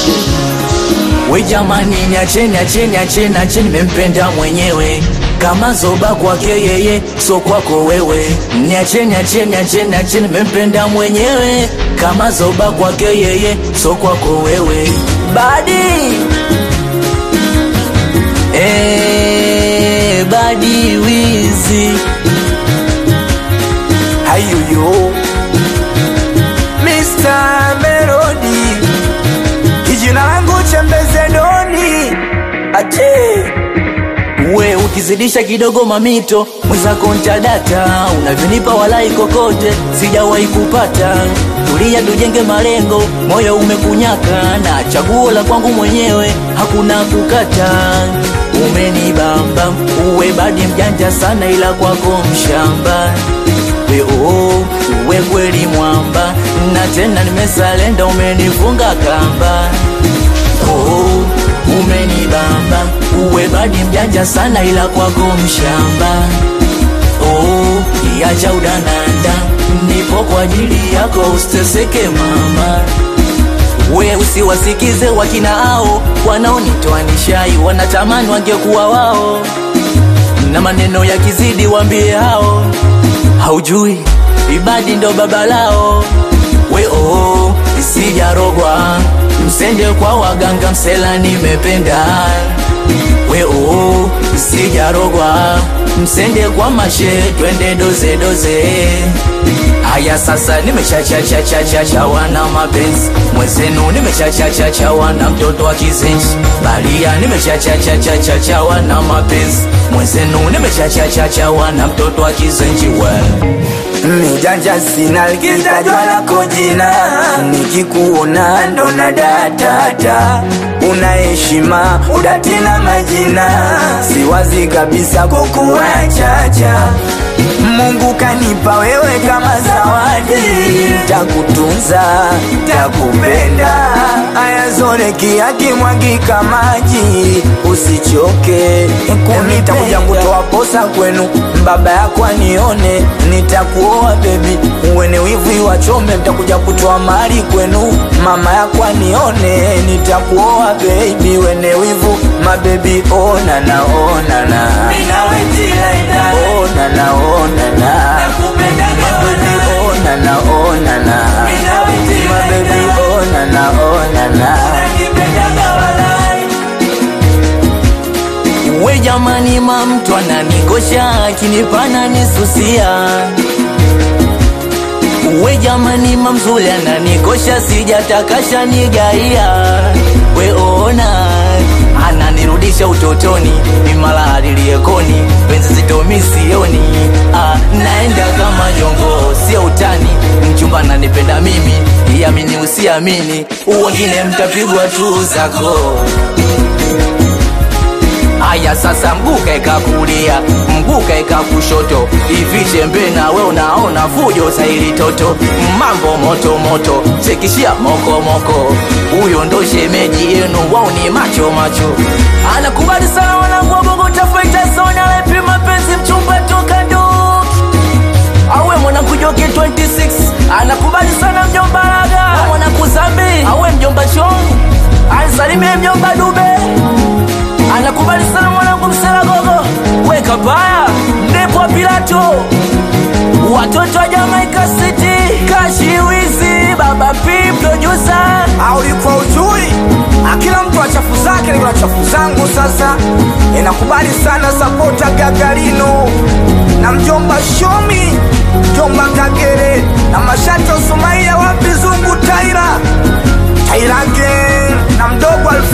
We jamani, niacheni acheni acheni acheni, nimempenda mwenyewe kama zoba kwake yeye, so kwako wewe. Niacheni acheni acheni acheni, nimempenda mwenyewe kama zoba kwake yeye, so kwako wewe. Badi eh, badi wizi Hayuyo Mr. Melody Kijina langu chembeze doni Ache we ukizidisha kidogo mamito mwenzako ntadata unavyonipa walai kokote sijawahi kupata tulia tujenge malengo moyo umekunyaka na chaguo la kwangu mwenyewe hakuna kukata umenibamba uwe badi mjanja sana ila kwako mshamba we oh, uwe kweli mwamba na tena nimesalenda umenifunga kamba oh, umenibamba uwe badi mjanja sana ila kwako mshamba oh, iacha udananda nipo kwa ajili yako usiteseke mama we usiwasikize wakina hao wanaonitoa nishai wanatamani wangekuwa wao na maneno ya kizidi wambie hao haujui ibadi ndo baba lao we oh, isijarogwa msende kwa waganga msela nimependa we oh, isijarogwa msende kwa mashe twende doze doze haya sasa nimeshachachachachachawa na mapenzi mwezenu nimeshachachachawa na mtoto wa kizenji balia nimeshachachachachachawa na mapenzi mwezenu nimeshachachachawa na mtoto wa kizenji we Mijanja sina likitajwa lako jina Nikikuona ndo na datata Una heshima udati na majina Siwazi kabisa kukuachacha Mungu kanipa wewe kama zawadi Takutunza, takupenda Aya zore yakimwagika maji Usichoke Nitakuja kutoa posa kwenu Baba yako anione Nitakuoa baby Uwene wivu iwachome Nitakuja kutoa mali kwenu Mama yako anione Nitakuoa baby Wene wivu mabebi Ona na ona na Ona na ona na Mabebi ona na ona na Mabebi ona na ona na we jamani mamtu ananikosha akinipana nisusia we jamani mamzuli ananikosha sijatakasha nigaia we ona ananirudisha utotoni mimala aliliyekoni penzi zitomi sioni ah, naenda kama jongo sio utani mchumba nanipenda mimi iamini usiamini uwengine mtapigwa tu zako Aya sasa mguu kaeka kulia, mguu kaeka kushoto, hivi chembe na we unaona fujo saili toto, mambo moto moto, chekishia moko moko, huyo ndo shemeji yenu, wao ni macho macho, anakubali sana wanangu wa Bogota Fighter Zone, alepi mapenzi mchumba toka nduki awe mwanangu Joki 26 anakubali sana mjomba Raga, mwanangu Zambi awe mjomba Chong, anisalimie mjomba Dube anakubali sana mwanangu msela gogo weka baya ndipo pilato watoto wa Jamaica City kashiwizi baba P producer au ulikuwa ujui akila mtu achafu zake niko na chafu zangu sasa inakubali sana sapota gagarino na mjomba shomi mjomba kagere na mashato sumaia wapi zungu taira taira gang na mdogo Alfa